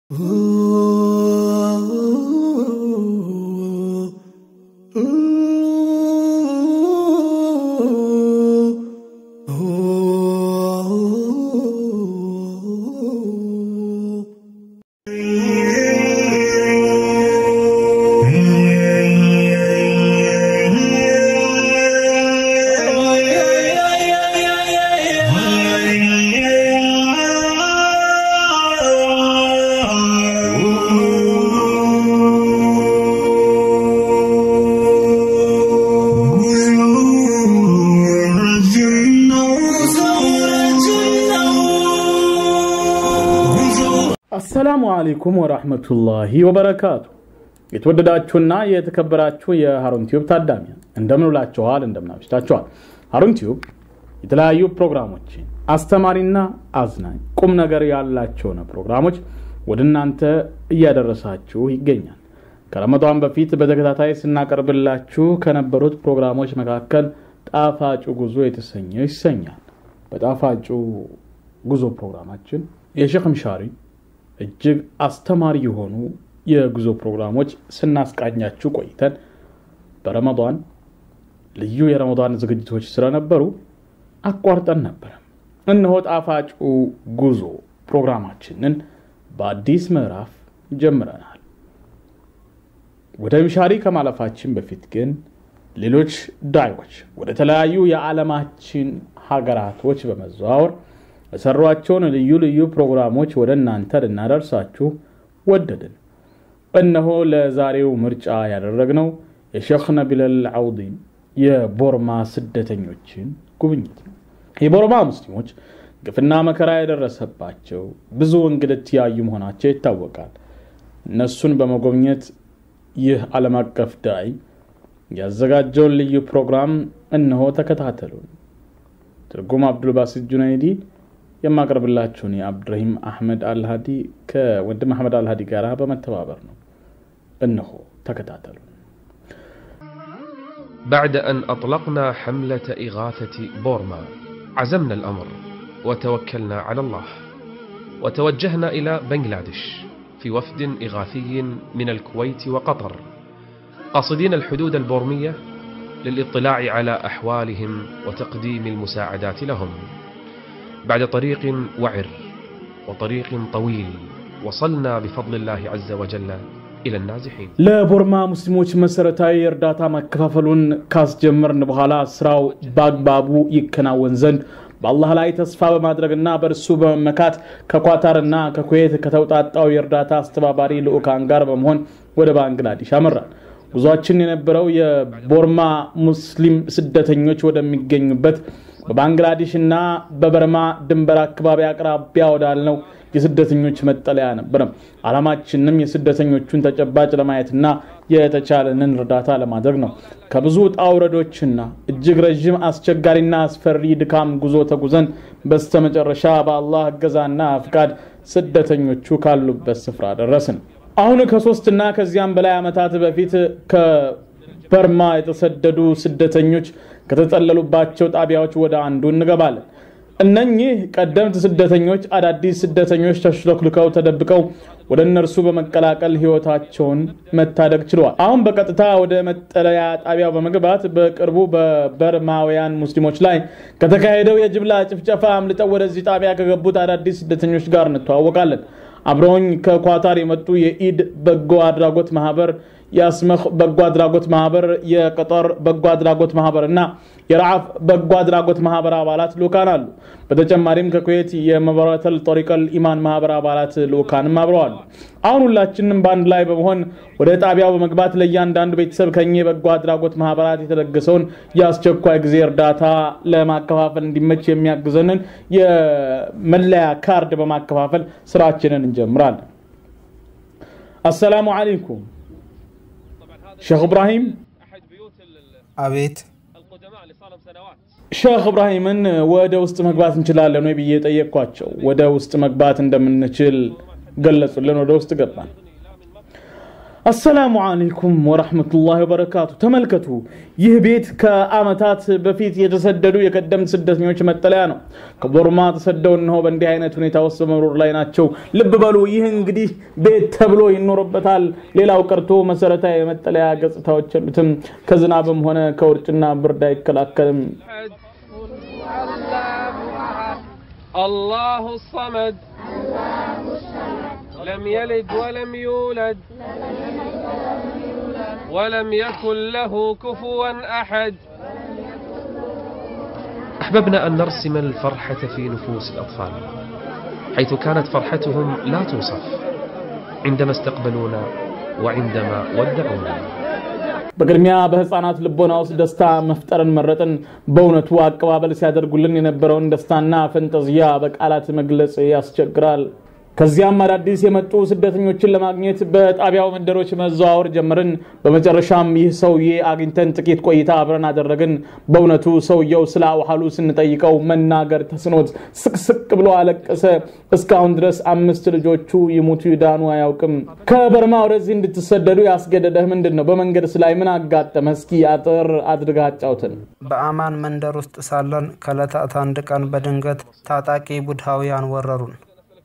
አሰላሙ አለይኩም ወራህመቱላሂ ወበረካቱ። የተወደዳችሁና የተከበራችሁ የሀሩን ቲዩብ ታዳሚያን እንደምን ውላችኋል? እንደምን አምሽታችኋል? ሀሩን ቲዩብ የተለያዩ ፕሮግራሞችን አስተማሪና አዝናኝ ቁም ነገር ያላቸውን ፕሮግራሞች ወደ እናንተ እያደረሳችሁ ይገኛል። ከረመዷን በፊት በተከታታይ ስናቀርብላችሁ ከነበሩት ፕሮግራሞች መካከል ጣፋጩ ጉዞ የተሰኘው ይሰኛል። በጣፋጩ ጉዞ ፕሮግራማችን የሼክ ምሻሪ እጅግ አስተማሪ የሆኑ የጉዞ ፕሮግራሞች ስናስቃኛችሁ ቆይተን በረመዷን ልዩ የረመዷን ዝግጅቶች ስለነበሩ አቋርጠን ነበረ። እነሆ ጣፋጩ ጉዞ ፕሮግራማችንን በአዲስ ምዕራፍ ጀምረናል። ወደ ምሻሪ ከማለፋችን በፊት ግን ሌሎች ዳዮች ወደ ተለያዩ የዓለማችን ሀገራቶች በመዘዋወር የሰሯቸውን ልዩ ልዩ ፕሮግራሞች ወደ እናንተ ልናደርሳችሁ ወደድን። እነሆ ለዛሬው ምርጫ ያደረግነው የሼክ ነቢለል አውዲን የቦርማ ስደተኞችን ጉብኝት ነው። የቦርማ ሙስሊሞች ግፍና መከራ የደረሰባቸው ብዙ እንግልት ያዩ መሆናቸው ይታወቃል። እነሱን በመጎብኘት ይህ ዓለም አቀፍ ዳይ ያዘጋጀውን ልዩ ፕሮግራም እነሆ ተከታተሉን። ትርጉም አብዱልባሲት ጁናይዲ የማቀርብላችሁን የአብድረሂም አሕመድ አልሃዲ ከወንድም አሕመድ አልሃዲ ጋር በመተባበር ነው። እነሆ ተከታተሉ። بعد أن أطلقنا حملة إغاثة بورما عزمنا الأمر وتوكلنا على الله وتوجهنا إلى بنغلاديش في وفد إغاثي من الكويت وقطر قاصدين الحدود البورمية للاطلاع على أحوالهم وتقديم المساعدات لهم بعد طريق وعر وطريق طويل وصلنا بفضل الله عز وجل إلى النازحين ለቦርማ ሙስሊሞች መሰረታዊ እርዳታ ማከፋፈሉን ካስጀመርን በኋላ ስራው በአግባቡ ይከናወን ዘንድ በአላህ ላይ ተስፋ በማድረግና በእርሱ በመመካት ከኳታርና ከኩዌት ከተውጣጣው የእርዳታ አስተባባሪ ልዑካን ጋር በመሆን ወደ ባንግላዴሽ አመራን። ጉዟችን የነበረው የቦርማ ሙስሊም ስደተኞች ወደሚገኙበት በባንግላዴሽ እና በበርማ ድንበር አካባቢ አቅራቢያ ወዳልነው የስደተኞች መጠለያ ነበረ። ዓላማችንም የስደተኞቹን ተጨባጭ ለማየትና የተቻለንን እርዳታ ለማድረግ ነው። ከብዙ ውጣ ውረዶችና እጅግ ረዥም አስቸጋሪና አስፈሪ ድካም ጉዞ ተጉዘን በስተመጨረሻ በአላህ እገዛና ፍቃድ ስደተኞቹ ካሉበት ስፍራ ደረስን። አሁን ከሶስትና ከዚያም በላይ ዓመታት በፊት ከበርማ የተሰደዱ ስደተኞች ከተጠለሉባቸው ጣቢያዎች ወደ አንዱ እንገባለን። እነኚህ ቀደምት ስደተኞች አዳዲስ ስደተኞች ተሽሎክልከው ተደብቀው ወደ እነርሱ በመቀላቀል ህይወታቸውን መታደግ ችለዋል። አሁን በቀጥታ ወደ መጠለያ ጣቢያው በመግባት በቅርቡ በበርማውያን ሙስሊሞች ላይ ከተካሄደው የጅምላ ጭፍጨፋ አምልጠው ወደዚህ ጣቢያ ከገቡት አዳዲስ ስደተኞች ጋር እንተዋወቃለን። አብረውኝ ከኳታር የመጡ የኢድ በጎ አድራጎት ማህበር የአስመኽ በጎ አድራጎት ማህበር የቀጠር በጎ አድራጎት ማህበር እና የረዓፍ በጎ አድራጎት ማህበር አባላት ልኡካን አሉ። በተጨማሪም ከኩዌት የመበረተል ጦሪቀል ኢማን ማህበር አባላት ልኡካንም አብረዋሉ። አሁን ሁላችንም በአንድ ላይ በመሆን ወደ ጣቢያው በመግባት ለእያንዳንዱ ቤተሰብ ከኛ የበጎ አድራጎት ማህበራት የተለገሰውን የአስቸኳይ ጊዜ እርዳታ ለማከፋፈል እንዲመች የሚያግዘንን የመለያ ካርድ በማከፋፈል ስራችንን እንጀምራለን። አሰላሙ አለይኩም ሼክ እብራሂም አቤት ሼክ እብራሂምን ወደ ውስጥ መግባት እንችላለን ወይ ብዬ ጠየቅኳቸው። ወደ ውስጥ መግባት እንደምንችል ገለጹልን። ወደ ውስጥ ገባን። አሰላሙ አለይኩም ወረሕመቱላሂ ወበረካቱ። ተመልከቱ፣ ይህ ቤት ከአመታት በፊት የተሰደዱ የቀደምት ስደተኞች መጠለያ ነው። ከቦርማ ተሰደው እነሆ በእንዲህ አይነት ሁኔታ ውስጥ በመኖር ላይ ናቸው። ልብ በሉ፣ ይህ እንግዲህ ቤት ተብሎ ይኖርበታል። ሌላው ቀርቶ መሰረታዊ የመጠለያ ገጽታዎች የሉትም። ከዝናብም ሆነ ከውርጭና ብርድ አይከላከልም። الله الصمد لم يلد ولم يولد ولم يكن له كفوا احد احببنا ان نرسم الفرحه في نفوس الاطفال حيث كانت فرحتهم لا توصف عندما استقبلونا وعندما ودعونا በቅድሚያ በህፃናት ልቦና ውስጥ ደስታ መፍጠርን መረጥን። በእውነቱ አቀባበል ሲያደርጉልን የነበረውን ደስታና ፈንጠዝያ በቃላት መግለጽ ያስቸግራል። ከዚያም አዳዲስ የመጡ ስደተኞችን ለማግኘት በጣቢያው መንደሮች መዘዋወር ጀመርን። በመጨረሻም ይህ ሰውዬ አግኝተን ጥቂት ቆይታ አብረን አደረግን። በእውነቱ ሰውየው ስለ አውሃሉ ስንጠይቀው መናገር ተስኖት ስቅስቅ ብሎ አለቀሰ። እስካሁን ድረስ አምስት ልጆቹ ይሙቱ ይዳኑ አያውቅም። ከበርማ ወደዚህ እንድትሰደዱ ያስገደደህ ምንድን ነው? በመንገድስ ላይ ምን አጋጠመ? እስኪ አጥር አድርገህ አጫውትን። በአማን መንደር ውስጥ ሳለን ከዕለታት አንድ ቀን በድንገት ታጣቂ ቡድሃውያን ወረሩን።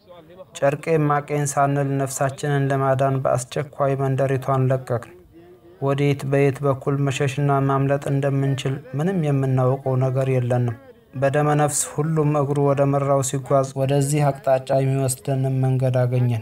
ጨርቄ ማቄን ሳንል ነፍሳችንን ለማዳን በአስቸኳይ መንደሪቷን ለቀቅን። ወዴት በየት በኩል መሸሽና ማምለጥ እንደምንችል ምንም የምናውቀው ነገር የለንም። በደመ ነፍስ ሁሉም እግሩ ወደ መራው ሲጓዝ ወደዚህ አቅጣጫ የሚወስደንን መንገድ አገኘን።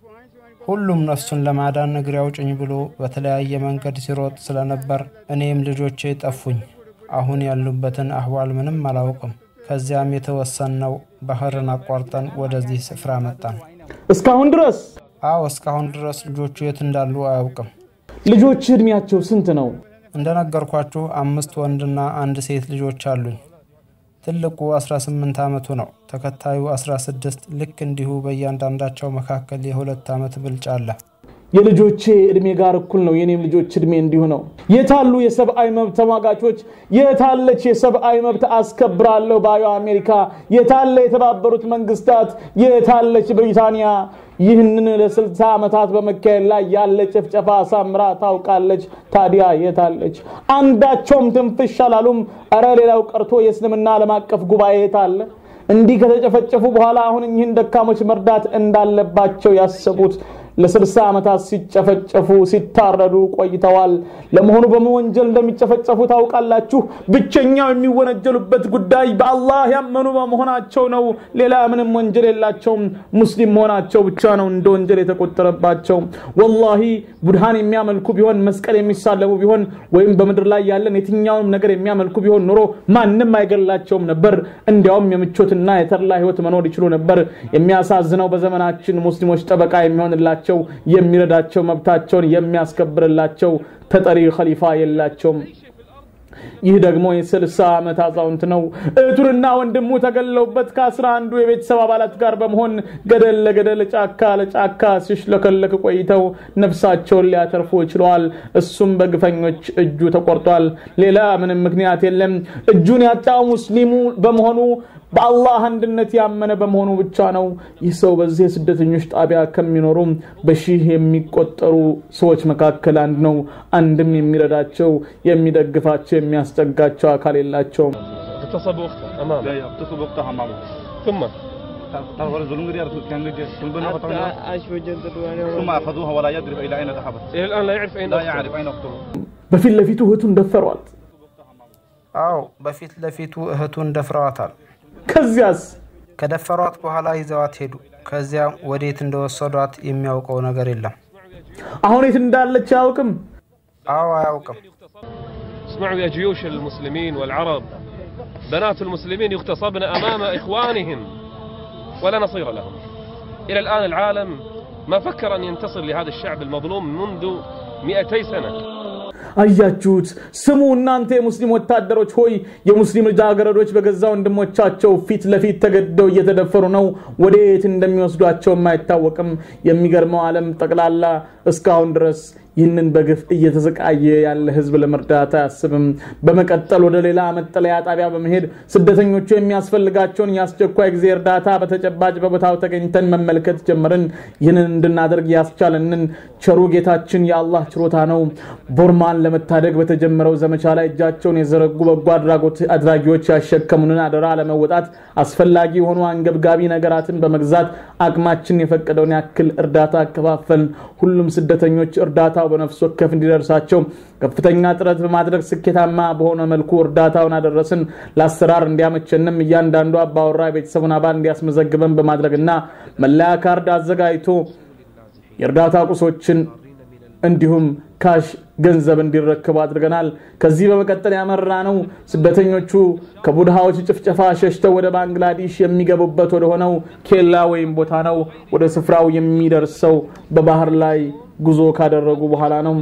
ሁሉም ነፍሱን ለማዳን እግሬ አውጭኝ ብሎ በተለያየ መንገድ ሲሮጥ ስለነበር እኔም ልጆቼ ጠፉኝ። አሁን ያሉበትን አህዋል ምንም አላውቅም። ከዚያም የተወሰነው ባህርን አቋርጠን ወደዚህ ስፍራ መጣን። እስካሁን ድረስ አዎ፣ እስካሁን ድረስ ልጆቹ የት እንዳሉ አያውቅም። ልጆች እድሜያቸው ስንት ነው? እንደነገርኳችሁ አምስት ወንድና አንድ ሴት ልጆች አሉኝ። ትልቁ 18 ዓመቱ ነው። ተከታዩ 16። ልክ እንዲሁ በእያንዳንዳቸው መካከል የሁለት ዓመት ብልጫ አለ። የልጆቼ እድሜ ጋር እኩል ነው። የኔም ልጆች እድሜ እንዲሁ ነው። የታሉ የሰብአዊ መብት ተሟጋቾች? የታለች የሰብአዊ መብት አስከብራለሁ ባዩ አሜሪካ? የታለ የተባበሩት መንግስታት? የታለች ብሪታንያ? ይህንን ለስልሳ ዓመታት በመካሄድ ላይ ያለ ጭፍጨፋ አሳምራ ታውቃለች። ታዲያ የታለች? አንዳቸውም ትንፍሽ አላሉም። እረ ሌላው ቀርቶ የእስልምና ዓለም አቀፍ ጉባኤ የታለ? እንዲህ ከተጨፈጨፉ በኋላ አሁን እኚህን ደካሞች መርዳት እንዳለባቸው ያሰቡት ለስልሳ ዓመታት ሲጨፈጨፉ ሲታረዱ ቆይተዋል። ለመሆኑ በምን ወንጀል እንደሚጨፈጨፉ ታውቃላችሁ? ብቸኛው የሚወነጀሉበት ጉዳይ በአላህ ያመኑ በመሆናቸው ነው። ሌላ ምንም ወንጀል የላቸውም። ሙስሊም መሆናቸው ብቻ ነው እንደ ወንጀል የተቆጠረባቸው። ወላሂ ቡድሃን የሚያመልኩ ቢሆን መስቀል የሚሳለሙ ቢሆን ወይም በምድር ላይ ያለን የትኛውንም ነገር የሚያመልኩ ቢሆን ኑሮ ማንም አይገላቸውም ነበር። እንዲያውም የምቾትና የተድላ ህይወት መኖር ይችሉ ነበር። የሚያሳዝነው በዘመናችን ሙስሊሞች ጠበቃ የሚሆንላቸው የሚረዳቸው መብታቸውን የሚያስከብርላቸው ተጠሪ ኸሊፋ የላቸውም። ይህ ደግሞ የስልሳ ዓመት አዛውንት ነው። እህቱንና ወንድሙ ተገለውበት ከአስራ አንዱ የቤተሰብ አባላት ጋር በመሆን ገደል ለገደል ጫካ ለጫካ ሲሽለከለክ ቆይተው ነፍሳቸውን ሊያተርፉ ችለዋል። እሱም በግፈኞች እጁ ተቆርጧል። ሌላ ምንም ምክንያት የለም። እጁን ያጣው ሙስሊሙ በመሆኑ በአላህ አንድነት ያመነ በመሆኑ ብቻ ነው። ይህ ሰው በዚህ የስደተኞች ጣቢያ ከሚኖሩ በሺህ የሚቆጠሩ ሰዎች መካከል አንድ ነው። አንድም የሚረዳቸው፣ የሚደግፋቸው፣ የሚያስጠጋቸው አካል የላቸውም። اغتصبوا اخته امامه لا يغتصب اختها مع ثم تعرف الظلم قد يعرف كان قد ثم اخذوها ولا يدري الى اين ذهبت الى الان لا يعرف اين لا أخته. يعرف اين اخته በፊት ለፊቱ እህቱን ደፈሯት። አዎ፣ በፊት ለፊቱ እህቱን ደፍረዋታል። ከዚያስ ከደፈሯት በኋላ ይዘዋት ሄዱ። ከዚያ ወዴት እንደወሰዷት የሚያውቀው ነገር የለም። አሁን የት እንዳለች አያውቅም። አዎ፣ አያውቅም። اسمعوا يا جيوش المسلمين والعرب بنات المسلمين يغتصبن امام اخوانهم ولا نصير لهم الى الان العالم ما فكر ان ينتصر لهذا الشعب المظلوم منذ 200 سنه አያችሁት? ስሙ እናንተ የሙስሊም ወታደሮች ሆይ የሙስሊም ልጃገረዶች በገዛ ወንድሞቻቸው ፊት ለፊት ተገደው እየተደፈሩ ነው። ወዴት እንደሚወስዷቸውም አይታወቅም። የሚገርመው ዓለም ጠቅላላ እስካሁን ድረስ ይህንን በግፍ እየተሰቃየ ያለ ህዝብ ለመርዳት አያስብም። በመቀጠል ወደ ሌላ መጠለያ ጣቢያ በመሄድ ስደተኞቹ የሚያስፈልጋቸውን የአስቸኳይ ጊዜ እርዳታ በተጨባጭ በቦታው ተገኝተን መመልከት ጀመርን። ይህንን እንድናደርግ ያስቻለንን ቸሩ ጌታችን የአላህ ችሮታ ነው። ቦርማን ለመታደግ በተጀመረው ዘመቻ ላይ እጃቸውን የዘረጉ በጎ አድራጎት አድራጊዎች ያሸከሙንን አደራ ለመወጣት አስፈላጊ የሆኑ አንገብጋቢ ነገራትን በመግዛት አቅማችን የፈቀደውን ያክል እርዳታ አከፋፈልን። ሁሉም ስደተኞች እርዳታው በነፍስ ወከፍ እንዲደርሳቸው ከፍተኛ ጥረት በማድረግ ስኬታማ በሆነ መልኩ እርዳታውን አደረስን። ለአሰራር እንዲያመቸንም እያንዳንዱ አባወራ የቤተሰቡን አባል እንዲያስመዘግበን በማድረግና መለያ ካርድ አዘጋጅቶ የእርዳታ ቁሶችን እንዲሁም ካሽ ገንዘብ እንዲረክቡ አድርገናል። ከዚህ በመቀጠል ያመራ ነው ስደተኞቹ ከቡድሃዎች ጭፍጨፋ ሸሽተው ወደ ባንግላዴሽ የሚገቡበት ወደ ሆነው ኬላ ወይም ቦታ ነው። ወደ ስፍራው የሚደርሰው በባህር ላይ ጉዞ ካደረጉ በኋላ ነው።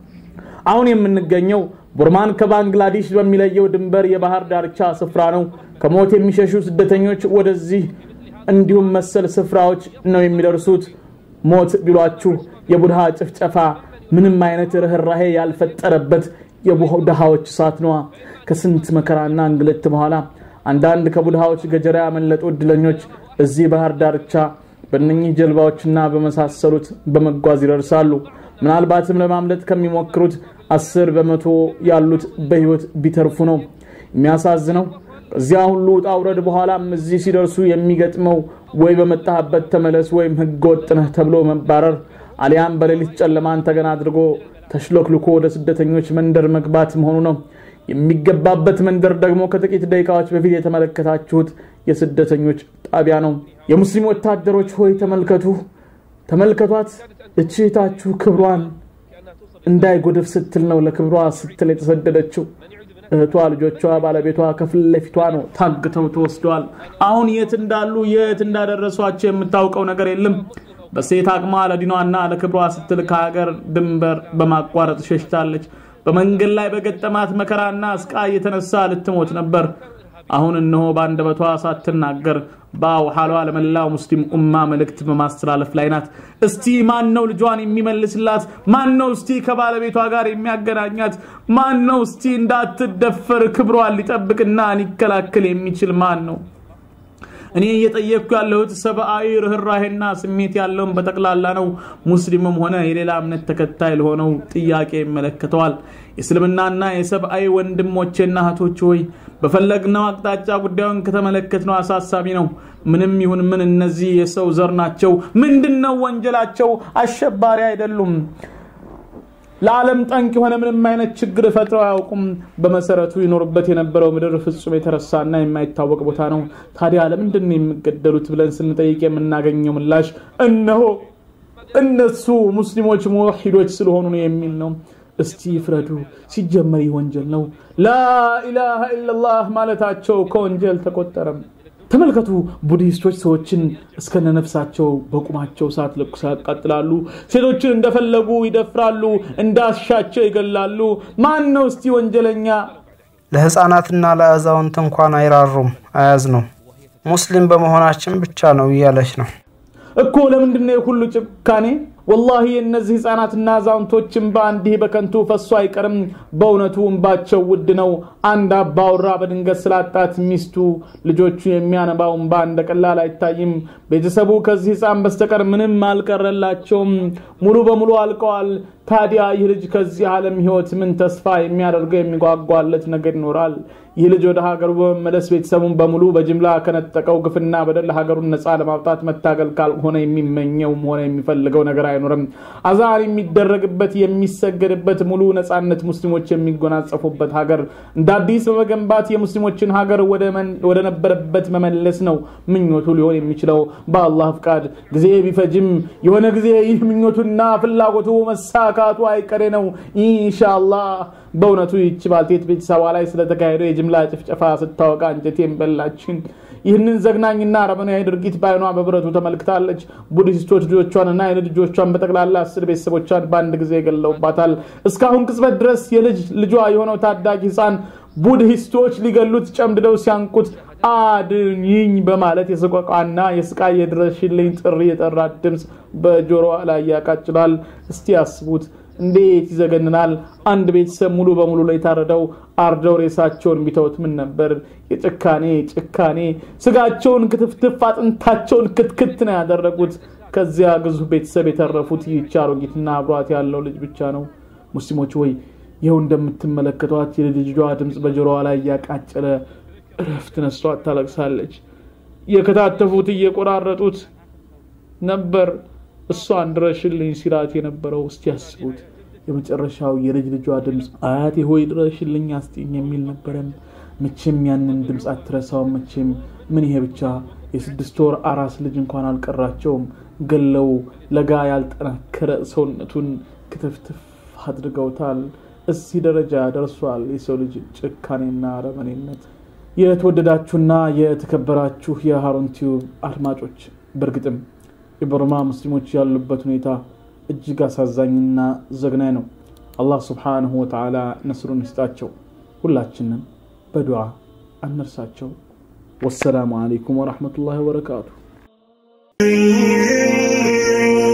አሁን የምንገኘው ቡርማን ከባንግላዴሽ በሚለየው ድንበር የባህር ዳርቻ ስፍራ ነው። ከሞት የሚሸሹ ስደተኞች ወደዚህ እንዲሁም መሰል ስፍራዎች ነው የሚደርሱት። ሞት ቢሏችሁ የቡድሃ ጭፍጨፋ ምንም አይነት ርኅራሄ ያልፈጠረበት የቡድሃዎች እሳት ነዋ። ከስንት መከራና እንግልት በኋላ አንዳንድ ከቡድሃዎች ገጀራ ያመለጡ እድለኞች እዚህ ባህር ዳርቻ በእነኚህ ጀልባዎችና በመሳሰሉት በመጓዝ ይደርሳሉ። ምናልባትም ለማምለጥ ከሚሞክሩት አስር በመቶ ያሉት በህይወት ቢተርፉ ነው። የሚያሳዝነው ከዚያ ሁሉ ውጣ ውረድ በኋላም እዚህ ሲደርሱ የሚገጥመው ወይ በመጣህበት ተመለስ ወይም ህገ ወጥ ነህ ተብሎ መባረር አሊያም በሌሊት ጨለማን ተገና አድርጎ ተሽሎክልኮ ወደ ስደተኞች መንደር መግባት መሆኑ ነው። የሚገባበት መንደር ደግሞ ከጥቂት ደቂቃዎች በፊት የተመለከታችሁት የስደተኞች ጣቢያ ነው። የሙስሊም ወታደሮች ሆይ ተመልከቱ፣ ተመልከቷት። እችታችሁ ክብሯን እንዳይጎድፍ ስትል ነው ለክብሯ ስትል የተሰደደችው። እህቷ፣ ልጆቿ፣ ባለቤቷ ከፊት ለፊቷ ነው ታግተው ተወስደዋል። አሁን የት እንዳሉ የት እንዳደረሷቸው የምታውቀው ነገር የለም። በሴት አቅሟ ለዲኗና ለክብሯ ስትል ከሀገር ድንበር በማቋረጥ ሸሽታለች። በመንገድ ላይ በገጠማት መከራና ስቃይ የተነሳ ልትሞት ነበር። አሁን እነሆ በአንደበቷ ሳትናገር በአውሃሏ ለመላው ሙስሊም ኡማ መልእክት በማስተላለፍ ላይ ናት። እስቲ ማን ነው ልጇን የሚመልስላት? ማን ነው እስቲ ከባለቤቷ ጋር የሚያገናኛት? ማን ነው እስቲ እንዳትደፈር ክብሯን ሊጠብቅና ሊከላከል የሚችል ማን ነው? እኔ እየጠየቅኩ ያለሁት ሰብአዊ ርኅራሄና ስሜት ያለውን በጠቅላላ ነው። ሙስሊምም ሆነ የሌላ እምነት ተከታይ ለሆነው ጥያቄ ይመለከተዋል። የእስልምናና የሰብአዊ ወንድሞቼና እህቶች ሆይ በፈለግነው አቅጣጫ ጉዳዩን ከተመለከትነው አሳሳቢ ነው። ምንም ይሁን ምን እነዚህ የሰው ዘር ናቸው። ምንድን ነው ወንጀላቸው? አሸባሪ አይደሉም። ለዓለም ጠንቅ የሆነ ምንም አይነት ችግር ፈጥረው አያውቁም። በመሰረቱ ይኖርበት የነበረው ምድር ፍጹም የተረሳና የማይታወቅ ቦታ ነው። ታዲያ ለምንድን ነው የሚገደሉት ብለን ስንጠይቅ የምናገኘው ምላሽ እነሆ እነሱ ሙስሊሞች ሙወሒዶች ስለሆኑ ነው የሚል ነው። እስቲ ፍረዱ። ሲጀመር ይህ ወንጀል ነው። ላኢላሃ ኢላላህ ማለታቸው ከወንጀል ተቆጠረም። ተመልከቱ፣ ቡድሂስቶች ሰዎችን እስከነ ነፍሳቸው በቁማቸው እሳት ለኩሰው ያቃጥላሉ። ሴቶችን እንደፈለጉ ይደፍራሉ፣ እንዳሻቸው ይገላሉ። ማን ነው እስቲ ወንጀለኛ? ለህፃናትና ለአዛውንት እንኳን አይራሩም፣ አያዝኑም። ሙስሊም በመሆናችን ብቻ ነው እያለች ነው። እኮ ለምንድን ነው የሁሉ ጭካኔ? ወላሂ የእነዚህ ህፃናትና አዛውንቶች እንባ እንዲህ በከንቱ ፈሶ አይቀርም። በእውነቱ እንባቸው ውድ ነው። አንድ አባወራ በድንገት ስላጣት ሚስቱ፣ ልጆቹ የሚያነባው እንባ እንደ ቀላል አይታይም። ቤተሰቡ ከዚህ ህፃን በስተቀር ምንም አልቀረላቸውም። ሙሉ በሙሉ አልቀዋል። ታዲያ ይህ ልጅ ከዚህ ዓለም ህይወት ምን ተስፋ የሚያደርገው የሚጓጓለት ነገር ይኖራል? ይህ ልጅ ወደ ሀገሩ በመመለስ ቤተሰቡን በሙሉ በጅምላ ከነጠቀው ግፍና በደል ሀገሩን ነፃ ለማውጣት መታገል ካልሆነ የሚመኘውም ሆነ የሚፈልገው ነገር አይኖርም። አዛን የሚደረግበት የሚሰገድበት ሙሉ ነፃነት ሙስሊሞች የሚጎናጸፉበት ሀገር እንደ አዲስ በመገንባት የሙስሊሞችን ሀገር ወደ ነበረበት መመለስ ነው ምኞቱ ሊሆን የሚችለው በአላህ ፍቃድ። ጊዜ ቢፈጅም የሆነ ጊዜ ይህ ምኞቱና ፍላጎቱ መሳካቱ አይቀሬ ነው ኢንሻአላህ። በእውነቱ ይቺ ባልቴት ቤተሰቧ ላይ ስለተካሄደው የጅምላ ጭፍጨፋ ስታወቃ አንጀቴን በላችን። ይህንን ዘግናኝና አረመናዊ ድርጊት በአይኗ በብረቱ ተመልክታለች። ቡድሂስቶች ልጆቿንና የልጅ ልጆቿን በጠቅላላ አስር ቤተሰቦቿን በአንድ ጊዜ ገለውባታል። እስካሁን ቅጽበት ድረስ የልጅ ልጇ የሆነው ታዳጊ ህፃን ቡድሂስቶች ሊገሉት ጨምድደው ሲያንቁት አድኝኝ በማለት የሰቆቃና የስቃይ የድረሽልኝ ጥሪ የጠራ ድምፅ በጆሮዋ ላይ ያቃጭላል። እስቲ ያስቡት እንዴት ይዘገንናል! አንድ ቤተሰብ ሙሉ በሙሉ ላይ የታረደው አርደው ሬሳቸውን ቢተውት ምን ነበር? የጭካኔ ጭካኔ! ስጋቸውን ክትፍትፍ አጥንታቸውን ክትክት ነው ያደረጉት። ከዚያ ግዙፍ ቤተሰብ የተረፉት ይህች አሮጊትና አብሯት ያለው ልጅ ብቻ ነው። ሙስሊሞች ወይ ይኸው እንደምትመለከቷት የልጅ ልጇ ድምፅ በጆሮዋ ላይ እያቃጨለ እረፍት ነስቷት ታለቅሳለች። የከታተፉት እየቆራረጡት ነበር እሷን ድረሽልኝ ሲላት የነበረው። እስቲ ያስቡት። የመጨረሻው የልጅ ልጇ ድምፅ አያቴ ሆይ ድረሽልኝ አስጢኝ የሚል ነበረም። መቼም ያንን ድምፅ አትረሳውም። መቼም ምን ይሄ ብቻ የስድስት ወር አራስ ልጅ እንኳን አልቀራቸውም። ገለው ለጋ ያልጠናከረ ሰውነቱን ክትፍትፍ አድርገውታል። እዚህ ደረጃ ደርሷል የሰው ልጅ ጭካኔና አረመኔነት። የተወደዳችሁና የተከበራችሁ የሃሩን ቲዩብ አድማጮች በእርግጥም የበርማ ሙስሊሞች ያሉበት ሁኔታ እጅግ አሳዛኝና ዘግናኝ ነው። አላህ ስብሓንሁ ወተዓላ ነስሩን ይስጣቸው። ሁላችንም በዱዓ አንርሳቸው። ወሰላሙ አለይኩም ወረሕመቱላሂ ወበረካቱ።